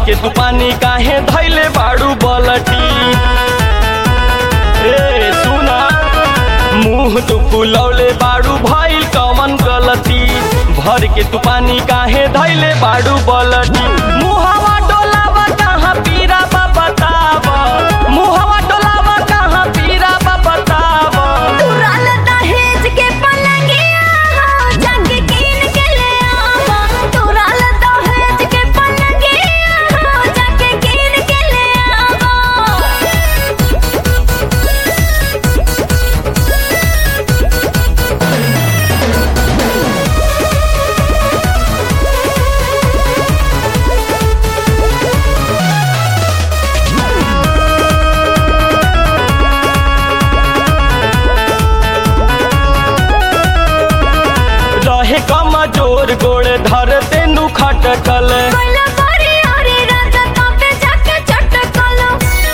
के तू पानी काहे धैले बाड़ू बलटी ए सुना मुंह तू फुलौले बाड़ू भइल कमन गलती भर के तू पानी काहे धैले बाड़ू बलटी मुहवा डोलावा कहाँ पीरा बा बताव मुहवा डोलावा कहाँ पीरा बा बताव तुरल दहेज के पलंगिया हो, जग कीन के ले आवा। तुरल दहेज के पलंगिया हो, जग कीन के ले आवा। रहे कमजोर गोड़ धर तेनु खटकल कोइला परी हरी राजा तबे जाके चटकलो।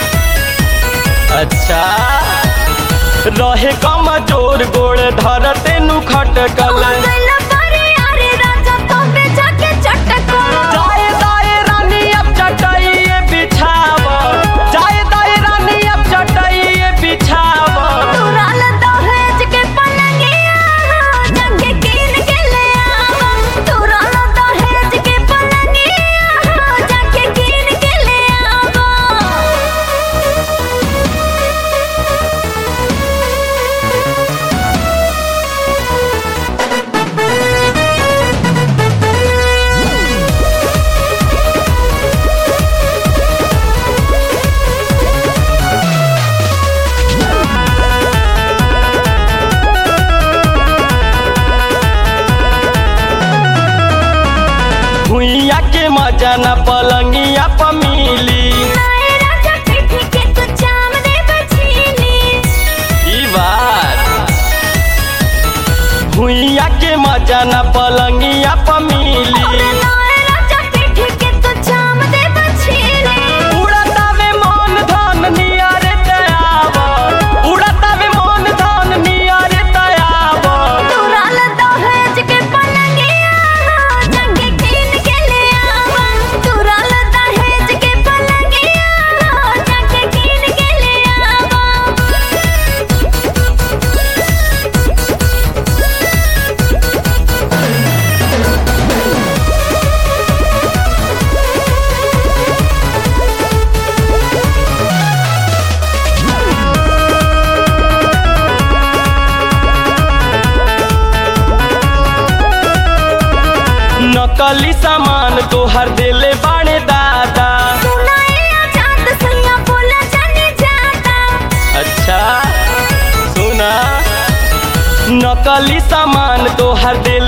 अच्छा रहे कमजोर गोड़ धर तेनु खटकल कोइला परी हरी राजा तबे जाके चटकलो। जाए दाए रानी अब चटाइए बिछाव जाए दाए रानी अब चटाइए बिछाव तुरल दहेज के पलंगिया हो, जग कीन के ले आवा। तुरल दहेज के पलंगिया हो, जग कीन के ले आवा। भुइया के मजा न पलंगिया प मिली नाए राजा पीठ के तू चाम दे बछीली। ई बात भुइया के मजा न पलंगिया प मिली नाए राजा पीठ के तू चाम दे बछीली। उड़तावे मन धन नियरे तयाव उड़तावे मन धन नियरे तयाव तुरल दहेज के पलंगिया हो, जग कीन के ले आवा। तुरल दहेज के पलंगिया हो, जग कीन के ले आवा। नकली सामान तोहर देले बाड़े दादा सुनाए आजाद सैया बोला जाने जाता। अच्छा सुना नकली सामान तोहर देले